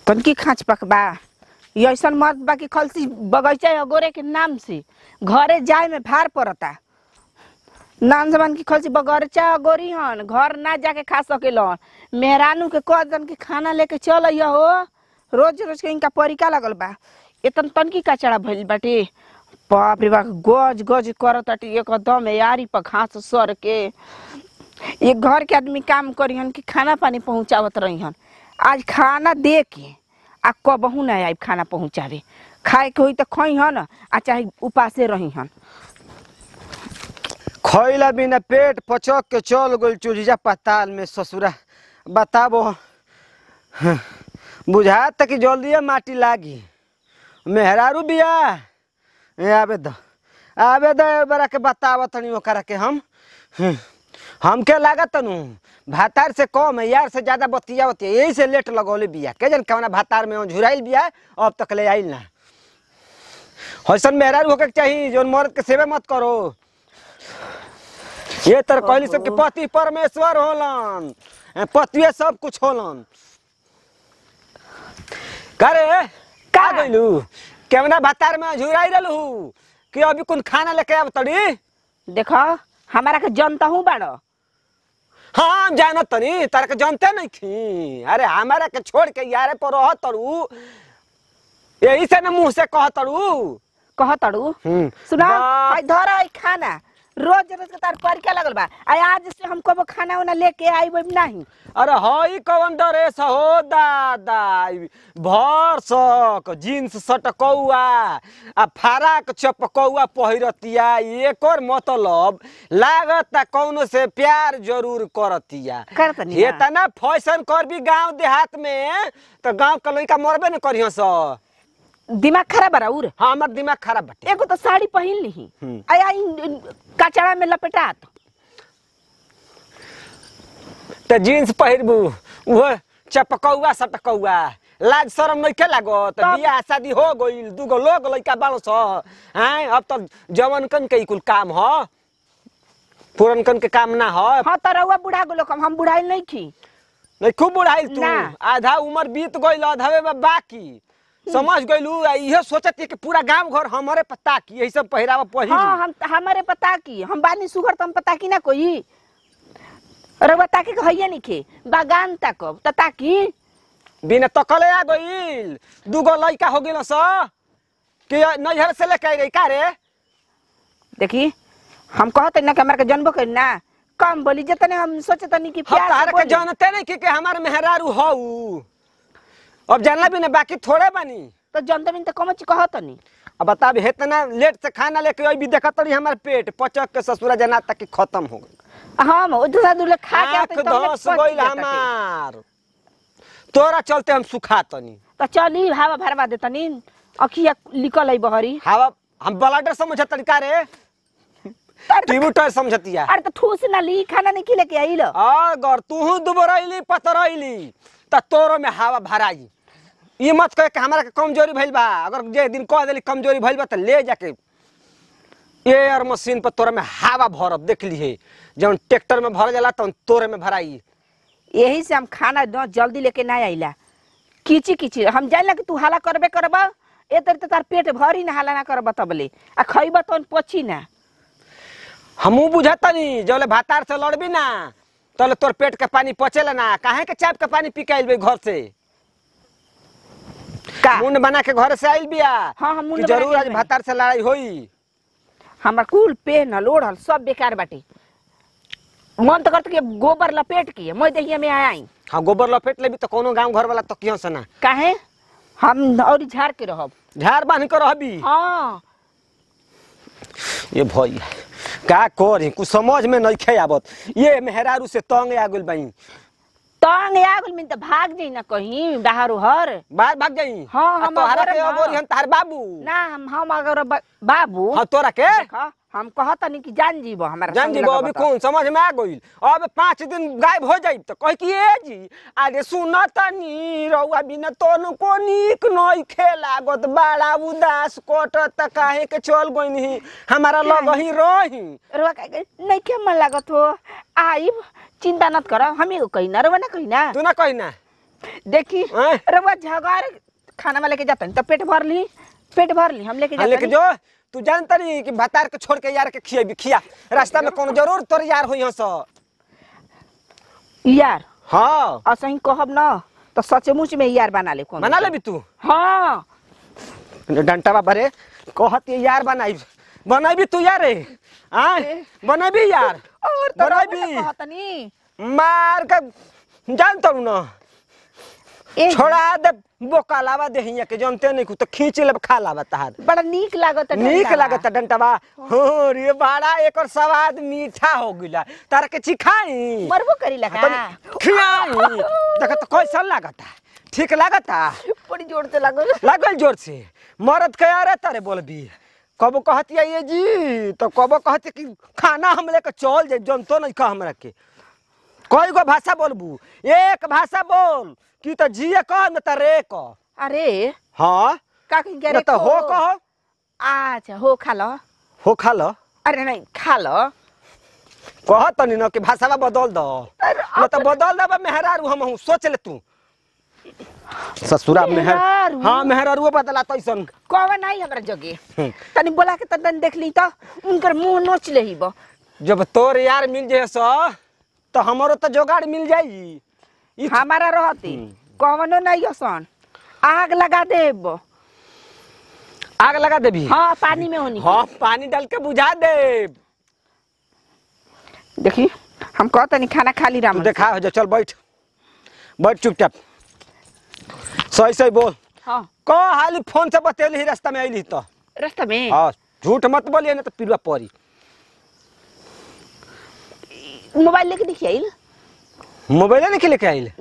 तनकी खाँच पकबा ये ऐसन मत बा कि खलसी बगैचा अगोरे के नाम से घरे जाए में भार पड़ता नाम जमान की खलसी बगैचा अगोरी हन घर ना जाके खा सकेलन मेहरानू के कह दन के खाना लेके चल अइह हो रोज रोज के इनका परिका लगल बा इतन तनकी कचड़ा भइल बाटे बाप रे बाप गज गज करत बाटे एकदम यारी पर घास सर के ये घर के आदमी काम करिहन कि खाना पानी पहुंचावत रहिहन आज खाना दे के आ कबहू ना आइब खाना पहुंचावे खाए के होई त खइहन आ चाहे उपासे रहिहन खैला बिना पेट पचक के चल गइल चूल्हा पताल में ससुरा बताबो हं, बुझात कि जल्दिए माटी लागी मेहरारू बिया ए आबे द आबे द एक बार के बताव तनी ओकरा के हम हं, हमके लागत तनु भातार से कम है यार से ज्यादा बतिया बतिया यही से लेट लगौले बिया के जन कवना भातार में झुराइल बिया अब तक ले आइल ना हसन मेहरारू होके के चाहिए जोन मर्द के सेवा मत करो ये तर कहली सब के पति परमेश्वर होलन ए, पतिए सब कुछ होलन करे का का? गइलू केवना भातार में झुराई रहलू कि अभी कुन खाना लेके आब तड़ी देख हमारा के जनता हूँ बाड़ो हाँ हम जानत तनी तारा के जानते नहीं खी अरे हमारा के छोड़ के यारे पर रह तड़ू यही से ना मुंह से कह तड़ू कह तड़ू हम्म, सुना वाह। आई धर आई खाना रोज रोज के तार परिका लगल बा आई आज से हम कबो खाना उना लेके आइब नहीं अरे हई कवन ड्रेस हो दादा भर सक जीन्स सटकौआ आ फराक चपकौआ पहिरतिया एकर मतलब लागत कौनो से प्यार जरूर करतिया करतनी ना। इतना फैशन करबी गांव देहात में तो गांव के लइका मरबे न करियो स दिमाग खराब बा उर हाँ हमर दिमाग खराब बाटे एगो तो साड़ी पहिन ली हम्म। आई आई कचड़ा में लपेटात तो जीन्स पहिरबू उहो चपकौआ सटकौआ लाज शरम नइखे लागत तब- बियाह शादी हो गइल दूगो लोग लइका बालो छ हैं अब तो जवनकन के ई कुल काम ह पुरनकन के काम ना ह हाँ तो रउआ बुढ़ा गेलो कम हम बुढ़ाई नहीं खी नहीं खूब बुढ़ाइल तू ना। आधा उम्र बीत गइल आधावे में बाकी समझ गइलू आ इहे सोचत कि पूरा गांव घर हमरे पता की यही सब पहिरावा पहिर हाँ हम हमारे पता की हम बानी सुगर तो हम पता की ना कोई रउआ ताके के हइये नहीं खे बागान ताकब त ताकी बिना तकले आ गइल दूगो लइका हो गेल स कि नैहर से लेके आई का रे देखी हम कहत ना कि हमारे के जनबो करी ना कम बोली जतने हम सोचत नहीं कि हम प्यार से तहरा के बोली। जानते नहीं कि, कि हमार मेहरारू हऊ अब जानला भी ना बाकी थोड़े बनी तो जनते बिन तो कम ची कहत नहीं अब बता भी इतना लेट से खाना लेके अभी देखत रही हमार पेट पचक के ससुरा जना तक कि खत्म हो गई हम ओ दूसरा दूल्हे खा के आते आँख तो हमने धस पच गइल जाता थे। हमार तोरा चलते हम सुखा तनी तो चली हवा भरवा दे तनी अखिया निकल आई बहरी हवा हम ब्लडर समझ तरीका रे अरे तो- ट्यूबटर समझतिया अरे तो ठूस ना ली खाना नहीं खिले के आई लो अगर तू दुबरैली पतरैली त तोरो में हवा भराई ये मत कहे कि हमारा के कमजोरी भइल बा अगर जे दिन कह देली कमजोरी भइल बा त ले जाके एयर मशीन पर तोरा में हवा भरब देख लीहे जब ट्रैक्टर में भर जाला तब तोरे में भराई यही से हम खाना न जल्दी लेके ना आइला किची किची हम जानला कि तू हाला करबे करब ए तर तार पेट भरी ना हाला ना करब तबले आ खइब तो पची ना हमू बुझतनी जौले भातार से लड़बी ना तले तोर पेट के पानी पचेला ना काहे के चाप के पानी पी के आइल बे घर से का मुंड बना के घर से आइल बिया हाँ, हम मुंड कि बना जरूर के आज आइल भातार से लड़ाई होई हमार कुल पेहनल ओढ़ल सब बेकार बाटे मन तो करत कि गोबर लपेट के मैं दहिया में आई हाँ गोबर लपेट लेबी तो कोनो गांव घर वाला तो क्यों से ना काहे हम और झाड़ के रहब झाड़ बांध कर रहबी हाँ ये भैया का करी कुछ समझ में नहीं खे आवत ये मेहरारू से तंग आ गइल बाई तंग आगल में तो भाग जाई ना कहीं बाहर उहर बाहर भाग जाई हाँ, आ हम तोहरा अगोरे के ना। अगोरी हम तार बाबू ना हम हम अगर बा- बाबू हाँ तोरा के देखा हम कहत नहीं कि जान जीबो हमारा जान संग जी लगबो अभी तो। कौन समझ में आ गइल अब पाँच दिन गायब हो जाई तो कह कि ए जी अरे सुन तनी रउआ बिना तोन को नीक नहीं खेलागत बड़ा उदास कटत काहे के चल गइनी हमारा लग ही रही रुआ कह गई नहीं के मन लागत हो आइब चिंता मत कर हम एगो कही ना रुआ ना कही ना तू ना कही ना देखी हैं? रउआ झगार खाना में लेके जाता तो पेट भर ली पेट भर ली हम लेके हाँ, लेके जाता जो तू जानता नहीं कि भतार के छोड़ के यार के खिया खिया रास्ता में कौन जरूर तोर यार होई हस यार हाँ असही कहब न तो सचमुच में यार बना ले कौन मना लेबी तू हाँ डंटा बाबा रे कहत ये यार बनाई बनाई तू यार रे आय बनाई यार और तो बनाई कहतनी मार के जान तू ना ए छोड़ा दे बोका लावा दे हिया के जानते नहीं कुछ तो खींच ले खा लावा तहार बड़ा नीक लागत नीक लागत डंटवा हो रे बड़ा एकर स्वाद मीठा हो गइला तार के चिखाई मरबो करी लगा खियाई देख तो कैसा लागता ठीक लागता बड़ी जोर से लागल लागल जोर से मरद के अरे तारे बोलबी कबो कहती ये जी तो कबो कहती कि खाना हम लेके चल जाए जनतो नहीं कह हमरा के कई गो भाषा बोलबू एक भाषा बोल कि तो जिए कह न तो रे कह अरे हाँ का कहीं न तो हो कहो अच्छा हो खा लो हो खा लो अरे नहीं खा लो कह तनी न कि भाषा बदल दो अरे न तो बदल दबा मेहरारू हम हूँ सोच ले तू ससुरा मेहर मेहरारू? हाँ मेहरारू बदला तैसन कौन नहीं हमरा जगे हम्म। तनी बोला के तन देख ली तो उनकर मुंह नोच ले ही बो जब तोर यार मिल जाए सो तो हमारो तो जोगाड़ मिल जाई ई हमारा रहती हम्म। कौनो नहीं असन आग लगा देब आग लगा देबी हाँ पानी में होनी हाँ पानी डाल के बुझा दे देखी हम कहते नहीं खाना खा ली तू राम देखा हो जा चल बैठ बैठ चुपचाप सही सही बोल हाँ को हाली फोन से बतेली रास्ता में अली तो रास्ता में हाँ झूठ मत बोलिए ना तो पिलुआ पड़ी मोबाइल लेके देखिए आइल मोबाइल नहीं लेके आइल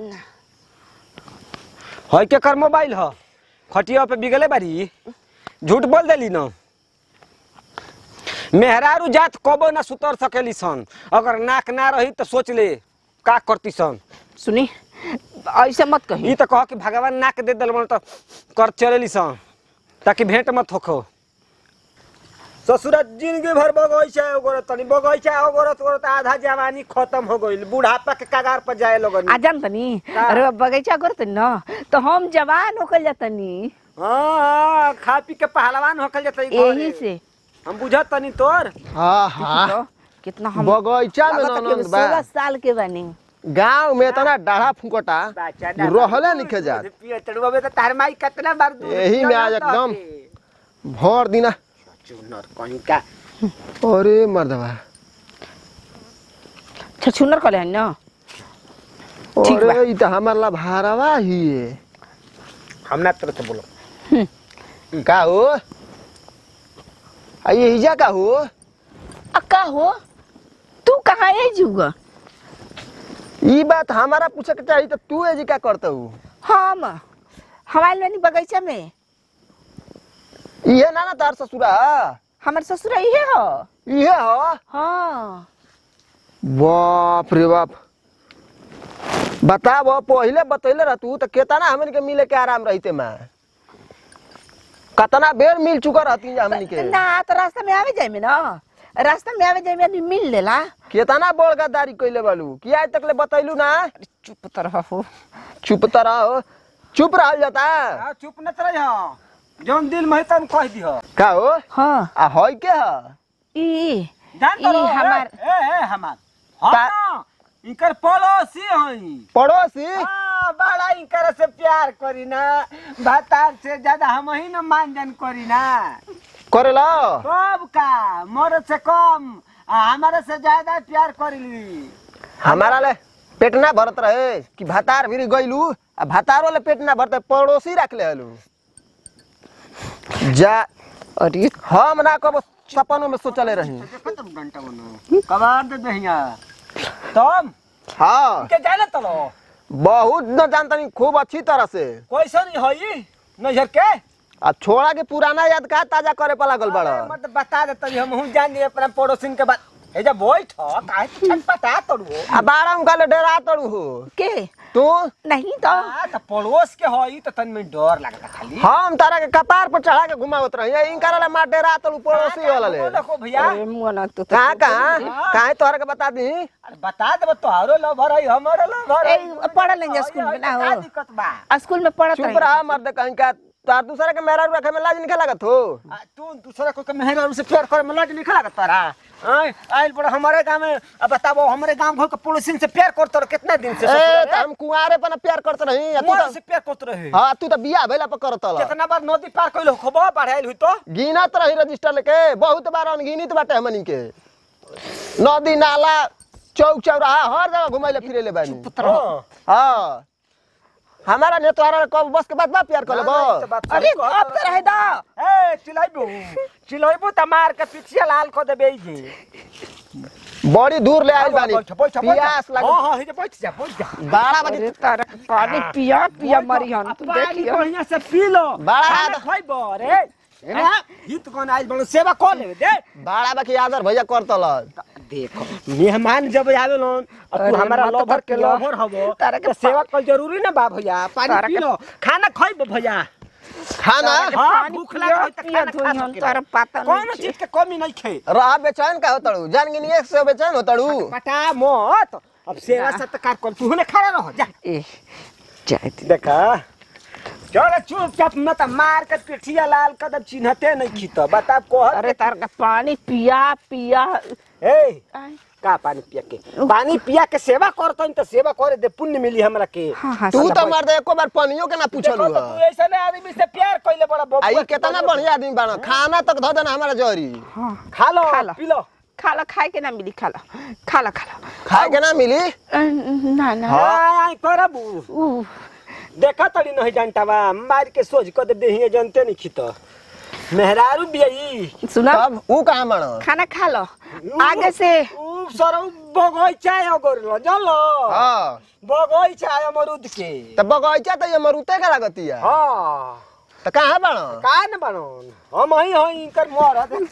है के कर मोबाइल ह खटिया पे बिगले बारी झूठ बोल देली न मेहरारू जात कबो ना सुतर सकेली सन अगर नाक ना रही तो सोच ले का करती सन सुनी ऐसे मत कही ई तो कह कि भगवान नाक दे दिल तो कर चलेली सन ताकि भेंट मत होखो ससुरा जिंदगी भर बगैचा ओगरत तनी बगैचा ओगरत ओगरत आधा जवानी खत्म हो गइल बुढ़ापा के कगार पर जाए लगन आ जान तनी का? अरे बगीचा करते न तो हम जवान होकर जातनी हाँ हाँ खा पी के पहलवान होखल जाता यही से हम बुझत तनी तोर हाँ हाँ तो कितना हम बगैचा में लागता कि हम ननद बा सोलह साल के बनी गांव में इतना डाढ़ा फुकटा रहले निखे जात पियतड़ुआ में तो तार माई कितना बार दूध यही में आज पियलत एकदम हके। भर दिना चुनर कहीं का अरे मर्दवा छछुनर कले हन न ठीक बा। अरे ई त हमार ला भारवा ही है हम ना तरह से बोलो का हो आ ये हिजा का हो अक्का हो तू कहाँ है जुगा ई बात हमारा पूछे के चाहिए तो तू एजी का करता हूँ हम हमारे बनी बगीचा में इहे ना ना तार ससुरा हमार ससुर इहे हो इहे हो हाँ बाप रे बाप बताब पहिले बतैले रह तू तो केतना हमन के मिले के आराम रहते मैं कतना बेर मिल चुका रहती हमन के ना तो रास्ता में आवे जाए में ना रास्ता में आवे जाए में आदमी मिल लेला केतना बड़ गद्दारी कइले बालू कि आज तक ले बतैलू ना चुप तो रहो चुप त रहो चुप रहल जाता हाँ, चुप न तरह जौन दिल में है तन कह दिह का हो हाँ आ होय के ह ई जान ई तो रो, हमार ए, ए, ए हमार हम ता- ना, इनकर पड़ोसी हई पड़ोसी हाँ, बड़ा इनकर से प्यार करी ना भातार से ज्यादा हम ही ना मानजन करी ना करेला कब का मरद से कम आ, हमारे से ज्यादा प्यार करी हमारा ले पेट ना भरत रहे कि भातार भी गइलू आ भातारो ले पेट ना भरते पड़ोसी रख ले हलू जा अरे हम ना कब सपनों में सोचले रही डंटा बनो कबार दे दहिया तुम हाँ के जाने तलो बहुत न जानतनी खूब अच्छी तरह से कैसन हई नजर के आ छोड़ा के पुराना याद का ताजा करे पा लागल बड़ा अरे, मत बता दे तभी हम हूं जान लिए अपना पड़ोसिन के बात ए जा बैठ काहे तू छटपटा तड़ू आ बारह में काले डरा तड़ू हो के तू नहीं तो आ त पड़ोस के हई त तन में डर लागता खाली हम तारा के कपार पर चढ़ा के घुमावत रही इनका ला मार डरा तड़ू पड़ोसी वाला ले देखो भैया अरे मुआ ना तो कहाँ कहाँ कहाँ तोहरा के बता दी अरे बता देब तोहरो लवर है हमरो लवर है ए, पढ़ल नहीं जा स्कूल में ना हो। का दिक्कत बा स्कूल में पढ़त चुप रही रहा मर्द कहीं का तार दूसरा के मेहरा रखे में लाज नहीं लागत हो आ, तू दूसरा को के मेहर से प्यार करे में लाज नहीं लागत तारा आय आइल बड़ा हमारे गांव में अब बताबो हमारे गांव घर के पड़ोसिन से प्यार करत रह कितना दिन से ए ससुर त हम कुंवारे पर प्यार करत रही आ तू मोर तो से प्यार करत रहे हाँ तू तो बिया भइला पर करत ल कितना बार नदी पार कइलो खबो बढ़ाइल हुई तो गिनत रही रजिस्टर लेके बहुत बार अनगिनित बाटे हमनी के नदी नाला चौक चौराहा हर जगह घुमैले फिरेले बानी हाँ। हाँ हमारा ने तोहरा कब बस के बाद बा प्यार कर लेबो हाँ, ई तो बात अरे सही कहत अब तो रहे दा ए चिल्लाइबो चिल्लाइबो त मार के पिछिया लाल क देबे जे बड़ी दूर ले आइल बानी बैठ बैठ पियास लाग हां हां हे जे बैठ जा बैठ जा बारह बजे अरे तारा के पानी पिया पिया मरी हन तू पानी देखियो बढ़िया से पी लो बड़ा खाना आदत। खइबो रे हित कोन आइल बड़ो सेवा कर लेबे दे बारह बाकी आदर भैया करत ल देखो मेहमान जब आवे लोन और तू अरे हमारा मत लवर के बतिया। लवर हबो तारा के तो सेवा कर जरूरी ना बा भैया पानी तारा पी के- लो खाना खइबो भैया खाना तारा के हाँ, पानी भूख पिया लागल त पिया खाना धोई खा हन सकेला। तारा पता कौन नहीं चीज के कमी नहीं खे रहा बेचैन का होतड़ू जान गिनी एक से बेचैन होतड़ू पटा मत अब सेवा सत्कार कर तू हने खड़ा रह जा ए जाए देखा चल चुपचाप मत मार के पिठिया लाल कदम चिन्हते नहीं खीत बता कोहर अरे तारा के पानी पिया पिया ए आय, का पानी पिया के पानी पिया के सेवा करत तो सेवा करे दे पुण्य मिली हमरा के हाँ हाँ तू सब- तो मर्द एको बार पनियो के ना पूछलू देखो तो तू ऐसा आदमी से प्यार कइले बड़ा बबुआ आई केतना बढ़िया आदमी बाना खाना तक धो देना हमारा जरी हाँ खा लो खा लो। पी लो खा लो खाए के ना मिली खा लो खा लो खा लो खाए के ना मिली अ, ना ना हां करबू उ, देखा तड़ी नहीं जानतावा मार के सोच कर दे देहिए जानते नहीं खीत मेहरारू बियाई सुना तब ऊ कहाँ बाना खाना खा लो आगे से ऊ सरौ बगैचा अगर लो चलो हाँ बगैचा अमरूद के तब बगैचा तो ये मरुते का लागतिया हाँ तो कहाँ बाना का न बनन हम ही हई इनकर मरद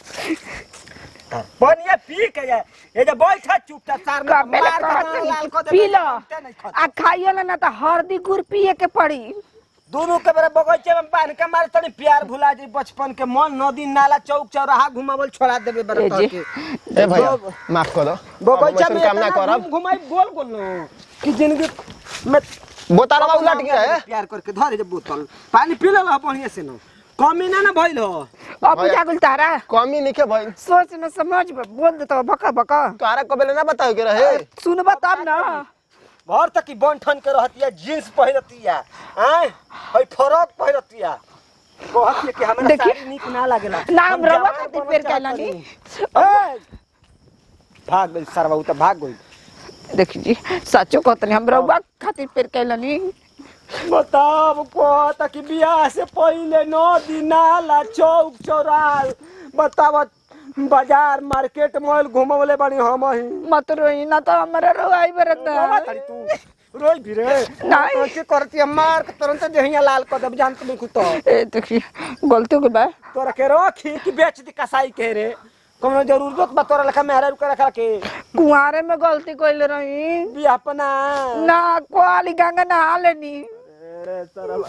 बनिया पी के जाए ये जे बैठा चुपचाप चार का में पहले मार के कहत लाल को पी लो नहीं खा आ खाइयो ना ना तो हल्दी गुड़ पिए के पड़ी दोनों के बेरा बगैचे में बांध के मारे तनी प्यार भुला जाई बचपन के मन नदी नाला चौक चौराहा घुमावल छोड़ा देबे बेरा ए तोहर जी। के ए भैया माफ कर दो बगैचा हम में वैसन काम ना इतना करब घूम घुमाई गोल गोल न कि जिंदगी में बोतलवा उलट गया है प्यार करके धरे जे बोतल पानी पी ले बढ़िया से न कमी ना ना भइल हो अब बुझा गुल तारा कमी निके भाई सोच न समझ बोल दे तो बका बका तोहरा कबेले ना बताओ के रहे सुनबा तब ना भर तक की बंठन के रहतिया जींस पहिरतिया आय हई फ्रॉक पहिरतिया कहतिया कि हमरा देखिए। साड़ी निक ना लागेला नाम हम रवा जवान खातिर बनल पेड़ चाहत कैला नी बानी। ए, भाग गई सरवा उ त भाग गई देखी जी सचो कहतनी हम रउआ खातिर पेड़ कैलनी बताब कहता कि बियाह से पहले नदी नाला चौक चौराल बताब बाजार मार्केट मॉल घुमवले बानी हम ही मत रोई ना तो हमारा रोई बरता रोवा तारी तू रोई भी रे नहीं। के करती मार के तुरंत जहिया लाल कर देब जानत नहीं कुतो ए देखी गलती हो गई बा तोरा के रखी कि बेच दी कसाई के रे कोनो जरूरत बा तोरा लेखा मेहरा रुका रखा के कुंवारे में गलती कइले रही भी अपना ना कोली गंगा नहा लेनी अरे सरवा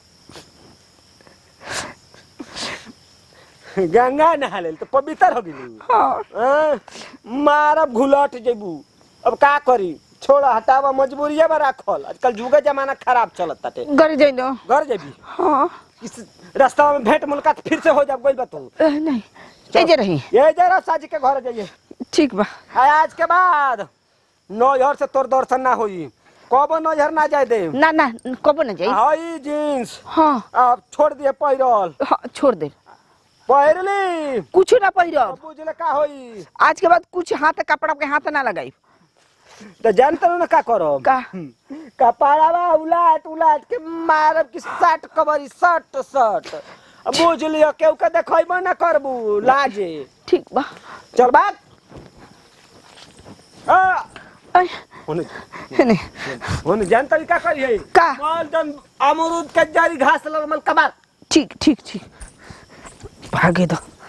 गंगा नहा लेल तो पवित्र हो गेली हाँ हाँ, मारब घुलट जेबू अब का करी छोड़ा हटावा मजबूरिया में राखल आजकल जुगे जमाना खराब चलत ताटे गरी जाइनो घर जेबी हाँ इस रास्ता में भेंट मुलाकात फिर से हो जाब गइल बा तू ए, नहीं तेजे रही ये जरा साजी के घर जाइए ठीक बा आ, आज के बाद नौहर से तोर दर्शन ना होई कब नौहर ना जाए दे ना ना कबो ना जाई हई जींस हाँ अब छोड़ दिए पैरल हाँ छोड़ दे पहिरली कुछ ना पहिरब बुझले का होई आज के बाद कुछ हाथ कपड़ा के हाथ ना लगाई तो जानते ना का करब का कपाड़ावा उलाट उलाट के मारब कि सट कबरी सट सट अब बुझ लियो केहू के देखैबो ना करबू लाजे ठीक बा चल बात आ ऐ, होने नहीं होने जान तरीका करिए का? माल जन अमरूद के जरी घास लगमल कबार ठीक ठीक ठीक भागे दो